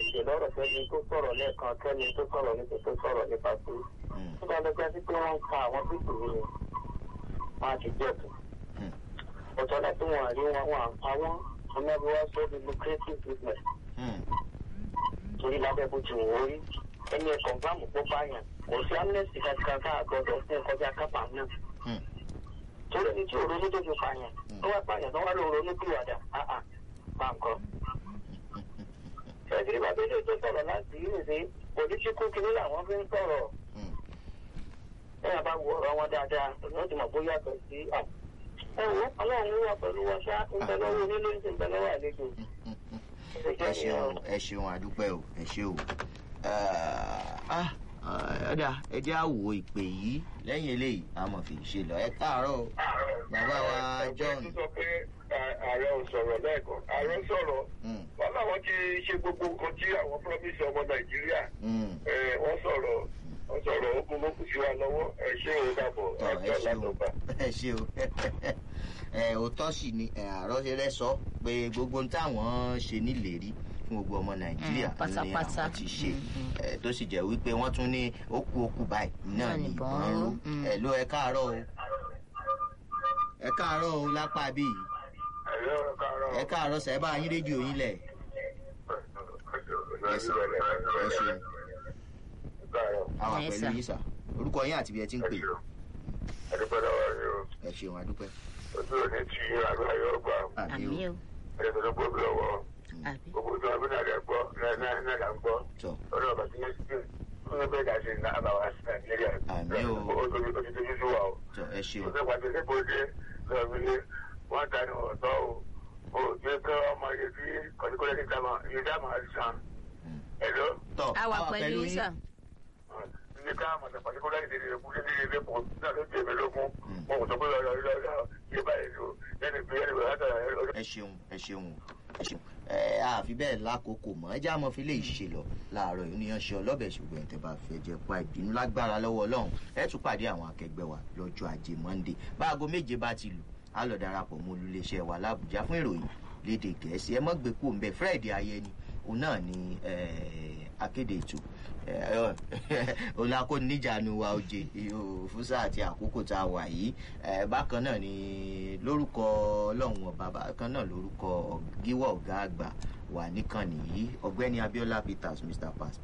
ìṣe lọ́rọ̀ sẹ́ni tó sọ̀rọ̀ lẹ́ẹ̀kan kẹ́ni tó sọ̀rọ̀ nípa tó sọ̀rọ̀ nípa tó. Mm. tó bá lọ jẹ́ sí pé wọ́n ń ka àwọn pípò yìí wọ́n á ti jẹ́ tó. Mm. ọ̀tọ̀ náà tí wọ́n àrí wọn wọn àpá wọn ọmọ ẹbí wá sọ di lucrative business Mm. torí lábẹ́ bó ti wò ó rí ẹni ẹ̀kọ́ gbàmù kó báyàn kò sí amnesty kankan ká àgbọ̀dọ̀ fún kọjá kápá náà Mm. torí ẹni tí òronú tó fi pààyàn tó wá pààyàn tó wá lọ ronú pìwàdà áà bá nǹkan. ẹ̀sìn bàbá ilé tó sọ̀rọ̀ láti yìí ṣe pòlítíkù kìíní làwọn fi ń sọ̀rọ̀ Mm. ẹ̀yà bá wo ọ̀rọ̀ wọn dáadáa ìyẹn ti mọ̀ bóyá yàtọ̀ sí à. ẹ wo ọlọ́run wà pẹ̀lú wọn ṣá ń bẹ lọ́wọ́ onílé ń bẹ lọ́wọ́ àlejò. ẹ ṣeun ẹ ṣeun àdúpẹ́ o ẹ ṣe o Ah, ah, ọ̀dà ẹ jẹ́ àwò ìpè yìí lẹ́yìn eléyìí a mọ̀ fi ṣe lọ ẹ káàárọ̀ o bàbá wa John sọ pé ààrẹ ò sọ̀rọ̀ lẹ́ẹ̀kan ààrẹ sọ̀rọ̀ Mm, wọn làwọn ti ṣe gbogbo nǹkan tí àwọn promise ọmọ nàìjíríà mm. ẹ, wọ́n sọ̀rọ̀ wọ́n sọ̀rọ̀ ogun ló kù sí wa lọ́wọ́ ẹ ṣé o dàbọ̀ tọ ẹ àjọ ṣe o látọ̀gbà. ẹ ṣe o ẹ òótọ́ sì ni ẹ àròṣeré sọ pé gbogbo ohun táwọn ṣe níléèrí fún gbogbo ọmọ nàìjíríà Mm, pátápátá. ni àwọn ti ṣe Mm, mm. ẹ tó sì jẹ́ wípé wọ́n tún ní ó kú ó kú báyìí náà Náà ni nìbọn ìbọn ń ń ró ró. Mm. ẹ ló ẹ káàárọ̀ o ẹ káàárọ̀ o lápá bíi ẹ̀rọ kárọ̀ ẹ káàárọ̀ sẹ́ bá yín rédíò yín lẹ̀ ẹ ṣeun àwọn Yes, pẹ̀lú sir. yín sà orúkọ yín àti bí ẹ ti ń pè ẹ̀dùpẹ́ lọ́wọ́ rẹ o ẹ ṣeun àdúpẹ́ ojú òní tí àgbà yóò gbà àmì àmì o o ẹ̀dùpẹ́ tó gbóbi lọ́wọ́ àbí gbogbo tí wọn bí náà lẹ gbọ́ náà náà là ń gbọ́ tọ ọ̀rọ̀ ọ̀bà tí yẹn ti fún ẹgbẹ́ ìdá sí ní àbáwá sí nàìjíríà Àmín o. ojú tó sí wa o tọ ẹ ṣeun ó fẹ́ pàṣẹ sí bòde lọ́ọ̀bìlẹ̀ wọ́n ta ni ọ̀tọ́ o o jẹ́ kí ọmọ yẹn fi kọ́síkọ́lẹ́ ní dáma yẹn dáma sàn ẹ̀dọ́ tọ a wà pẹ̀lú yín sà ní ká àmọ̀tà kọ́síkọ́lẹ́ ní ìdílé kú ní ìdílé kú náà ló jẹ́ mi lógún mo kò sọ pé lọ́ọ́ lọ́ọ́ lọ́ọ́ yé báyìí lò lẹ́nu bí ẹni bẹ̀rẹ̀ látara ẹ̀rọ ẹ ṣeun ẹ ṣeun ẹ ṣeun ẹ àfi bẹ́ẹ̀ lákòókò mọ́ ẹ já mọ́ fi lè ṣe lọ láàárọ̀ yìí níyàn ṣe ọlọ́bẹ̀ ṣùgbọ́n tẹ bá fẹ́ jẹ pa ìbínú lágbára lọ́wọ́ ọlọ́run ẹ tún pàdé àwọn akẹgbẹ́ wa lọ́jọ́ ajé monde báago méje bá ti lù á lọ darapọ̀ mọ́ olùléṣẹ́ wa lábùjá fún ìròyìn lédè gẹ̀ẹ́sì ẹ mọ́ gbé kú òǹbẹ fred ayẹni òun náà ni eh, akéde ètò olùkọ́ni níjànú wa oje fún sáà àti àkókò tá a wà yìí Eh, bákan náà ni lórúkọ ọlọ́run ọba bákan náà lórúkọ gíwọ́ ọ̀gá àgbà wà níkànnì yìí ọ̀gbẹ́ni abiola peters mr pass